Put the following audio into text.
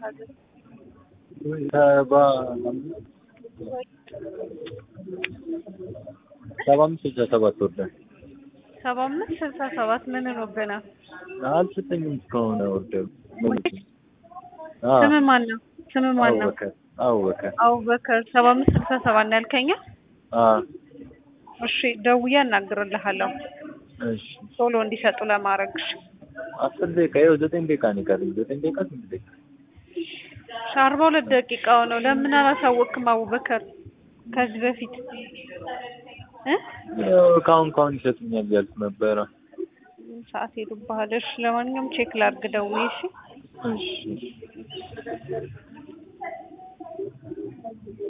ሰባ ሰባ አምስት ስልሳ ሰባት ወርዷል። ሰባ አምስት ስልሳ ሰባት ምን ሆኖብናል? አልሰጠኝም እስካሁን ኦርደሩ ስም ማን ነው? ስም ማን ነው? አቡበከር አቡበከር አቡበከር ሰባ አምስት ስልሳ ሰባት ነው ያልከኝ? አዎ እሺ ደውዬ አናግርልሃለሁ እሺ ቶሎ እንዲሰጡ ለማድረግ እሺ። አስር ደቂቃ ይኸው ዘጠኝ ደቂቃ ነው የቀረኝ ዘጠኝ ደቂቃ ስምንት ደቂቃ እሺ አርባ ሁለት ደቂቃው ነው። ለምን አላሳወቅክም አቡበከር ከዚህ በፊት እ ያው ካሁን ካሁን ይሰጡኛል እያልኩ ነበረ ሰዓት ሄዱብሃል። እሺ ለማንኛውም ቼክ ላድርግ ደውዬ እሺ እሺ